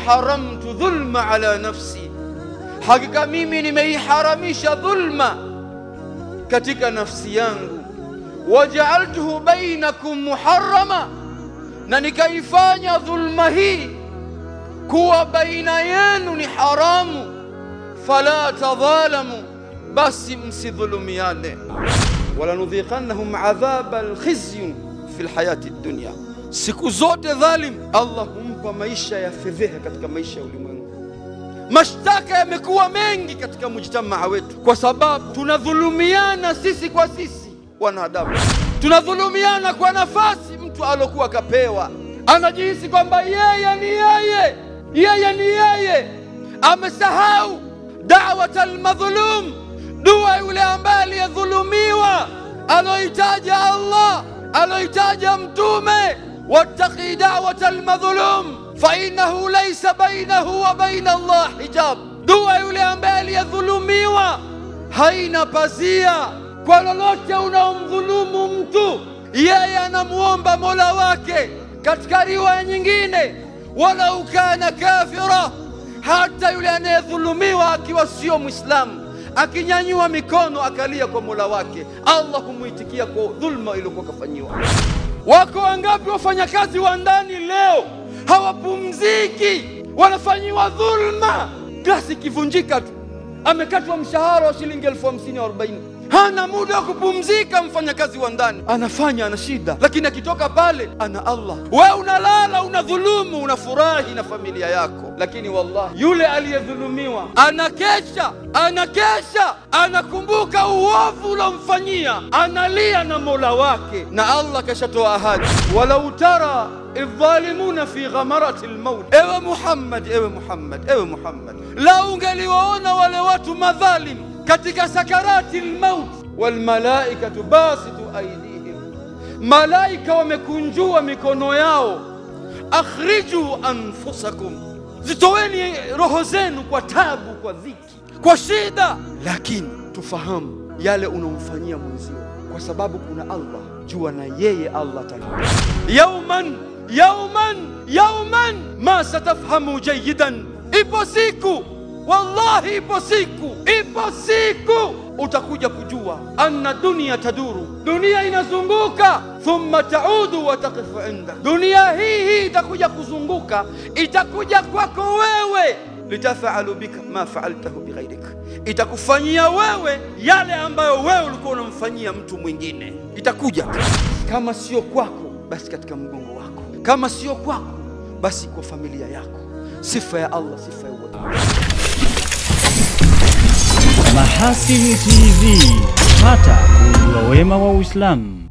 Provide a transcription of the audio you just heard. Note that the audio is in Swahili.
haramtu dhulma ala nafsi, hakika mimi nimeiharamisha dhulma katika nafsi yangu. Wajaaltuhu bainakum muharrama, na nikaifanya dhulma hii kuwa baina yenu ni haramu. Fala tadhalamu, basi msidhulumiane. Walanudhiqannahum adhaba alkhizyi fi lhayati dunya, siku zote dhalim Allah humpa maisha ya fedheha katika maisha ya ulimwengu. Mashtaka yamekuwa mengi katika mujtamaa wetu kwa sababu tunadhulumiana sisi kwa sisi wanadamu, tunadhulumiana kwa nafasi mtu alokuwa kapewa, anajihisi kwamba yeye ni yeye, yeye ni yeye, amesahau dawat almadhlum, dua yule ambaye aliyedhulumiwa, aloitaja Allah, aloitaja Mtume, wattaqi dawat almadhlum fainahu laisa bainahu wa baina Allah hijab, dua yule ambaye aliyedhulumiwa haina pazia kwa lolote unaomdhulumu mtu, yeye anamuomba mola wake. Katika riwaya nyingine, walau kana kafira, hata yule anayedhulumiwa akiwa sio Mwislamu akinyanyua mikono akalia kwa mola wake, Allah humwitikia kwa dhulma iliyokuwa kafanyiwa. Wako wangapi wafanyakazi wa ndani leo hawapumziki, wanafanyiwa dhulma. Glasi ikivunjika tu amekatwa mshahara wa shilingi elfu hamsini au arobaini hana muda wa kupumzika. Mfanyakazi wa ndani anafanya, ana shida, lakini akitoka pale ana Allah. Wewe unalala, unadhulumu, unafurahi na familia yako, lakini wallahi yule aliyedhulumiwa anakesha, anakesha, anakumbuka uovu ulomfanyia, analia na mola wake, na Allah kashatoa ahadi, walau tara idhalimuna fi ghamarati lmaut. Ewe Muhammad, ewe Muhammad, ewe Muhammad, lau ungeliwaona wale watu madhalim katika sakarati lmaut, walmalaikatu basitu aidihim, malaika wamekunjua mikono yao, akhriju anfusakum, zitoweni roho zenu kwa tabu, kwa dhiki, kwa shida. Lakini tufahamu yale unaomfanyia mwenzio, kwa sababu kuna Allah, jua na yeye Allah talipa yauman yauman yauman ma satafhamu jayidan, ipo siku wallahi, ipo siku, ipo siku utakuja kujua anna dunia taduru, dunia inazunguka, thumma taudu wa taqifu inda, dunia hii hii itakuja kuzunguka, itakuja kwako wewe, litafalu bika ma faaltahu bighairik, itakufanyia wewe yale ambayo wewe ulikuwa unamfanyia mtu mwingine, itakuja kama sio kwako, basi katika mgongo wako, kama sio kwako, basi kwa familia yako. Sifa ya Allah, sifa ya uadilifu. Mahasini TV, pata kujua wema wa Uislamu.